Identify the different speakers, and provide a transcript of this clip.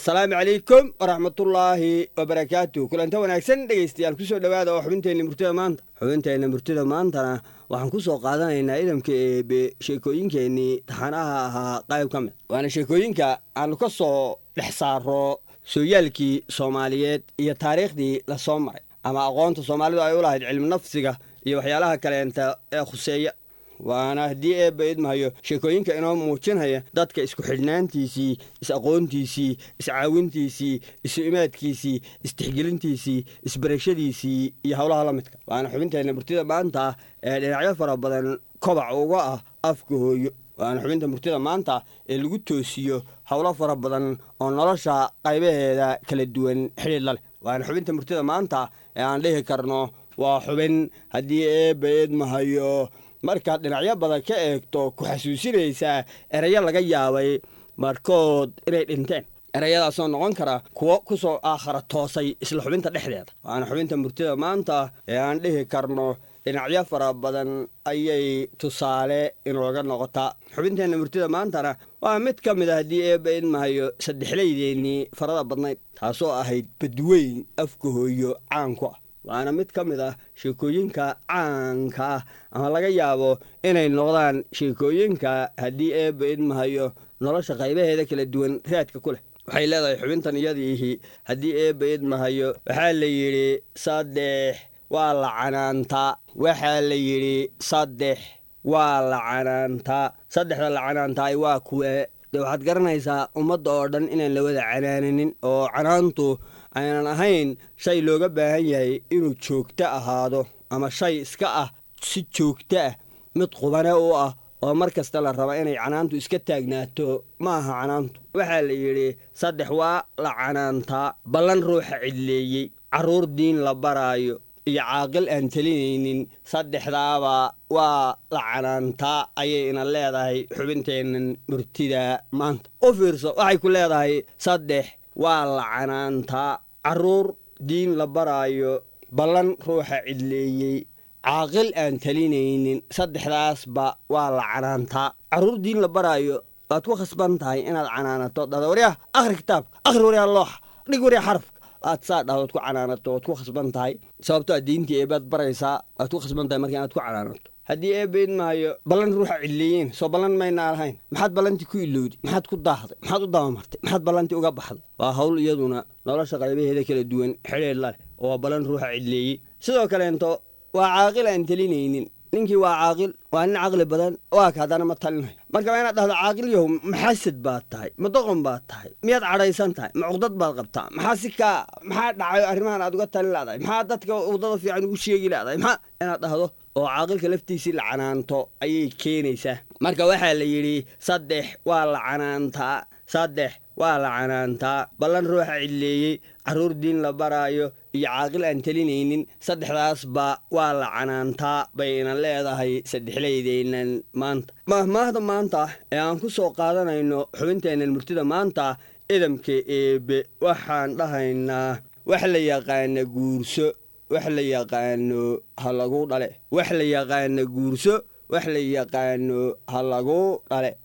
Speaker 1: asalaamu calaykum waraxmatullaahi wabarakaatu kulanta wanaagsan dhegaystayaal kusoo dhowaada oo xubinteenna murtida maanta xubinteenna murtida maantana waxaan ku soo qaadanaynaa idamka eebe sheekooyinkeennii taxanaha ahaa qayb ka mid waana sheekooyinka aanu ka soo dhex saaro sooyaalkii soomaaliyeed iyo taariikhdii lasoo maray ama aqoonta soomaalidu ay u lahayd cilmi nafsiga iyo waxyaalaha kaleenta ee khuseeya waana haddii eebba idmahayo sheekooyinka inoo muujinaya dadka isku xidhnaantiisii is-aqoontiisii iscaawintiisii isu imaadkiisii istixgelintiisii isbarashadiisii iyo howlaha la midka waana xubinteenna murtida maanta ee dhinacyo fara badan kobac uga ah afka hooyo waana xubinta murtida maanta ee lagu toosiyo howlo fara badan oo nolosha qaybaheeda kala duwan xidhiidla leh waana xubinta murtida maanta ee aan dhihi karno waa xubin haddii eebba idmahayo markaad dhinacyo badan ka eegto ku xasuusinaysaa erayo laga yaabay markood inay dhinteen erayadaasoo noqon kara kuwo ku soo aakhara toosay isla xubinta dhexdeeda waana xubinta murtida maanta ee aan dhihi karno dhinacyo fara badan ayay tusaale inooga noqotaa xubinteenna murtida maantana waa mid ka mid a haddii eebba idmahayo saddexlaydeennii farada badnayd taasoo ahayd badweyn afka hooyo caanku ah waana mid ka mid ah sheekooyinka caanka ah ama laga yaabo inay noqdaan sheekooyinka haddii eebba idmahayo nolosha qaybaheeda kala duwan raadka ku leh waxay leedahay xubintan iyadiihi haddii eebba idmahayo waxaa la yidhi saddex waa la canaantaa waxaa la yidhi saddex waa la canaantaa saddexda la canaantaay waa kuwe dee waxaad garanaysaa ummadda oo dhan inaan la wada canaananin oo canaantu aynan ahayn shay looga baahan yahay inuu joogto ahaado ama shay iska ah si joogto ah mid qubane u ah oo mar kasta la raba inay canaantu iska taagnaato ma aha canaantu waxaa la yidhi saddex waa la canaantaa ballan ruuxa cidleeyey carruur diin la baraayo iyo caaqil aan telinaynin saddexdaaba waa la canaantaa ayay ina leedahay xubinteennan murtida maanta u fiirso waxay ku leedahay saddex waa la canaantaa carruur diin la baraayo ballan ruuxa cidleeyey caaqil aan talinaynin saddexdaasba waa la canaantaa carruur diin la baraayo waad ku khasban tahay inaad canaanato dhada waryaha akhri kitaabka akhri waryaha looxa dhig waryaha xarafka aad saa dhahdood ku canaanato waad ku khasban tahay sababtoo a diintii eebaad baraysaa waad ku khasban tahay marka inaad ku canaanato haddii eebba idmaayo ballan ruuxa cidleeyeen soo ballan maynaa lahayn maxaad ballantii ku ilowday maxaad ku daahday maxaad u dabamartay maxaad ballantii uga baxday waa hawl iyaduna nolosha qaybaheeda kala duwan xidheed la leh oo waa ballan ruuxa cidleeyey sidoo kaleento waa caaqil aan telinaynin ninkii waa caaqil waa nin caqli badan waa ka haddana ma talinayo marka waa inaad dhahdo caaqil yahow maxasad baad tahay ma doqon baad tahay miyaad cadhaysan tahay ma cuqdad baad qabtaa maxaa si kaa maxaa dhacayo arrimahan aad uga talin ladahay maxaa dadka waddada fiican ugu sheegi ladahay maxaa inaad dhahdo oo caaqilka laftiisii la canaanto ayay keenaysaa marka waxaa la yidhi saddex waa la canaantaa saddex waa la canaantaa ballan ruuxa cidleeyey carruur diin la baraayo iyo caaqil aan telinaynin saddexdaasba waa la canaantaa bayna leedahay saddexlaydeennan maanta mahmaahda maanta ee aan ku soo qaadanayno xubinteennan murtida maanta idamka eebe waxaan dhahaynaa wax la yaqaana guurso wax la yaqaano ha lagu dhale wax la yaqaana guurso wax la yaqaano ha lagu dhale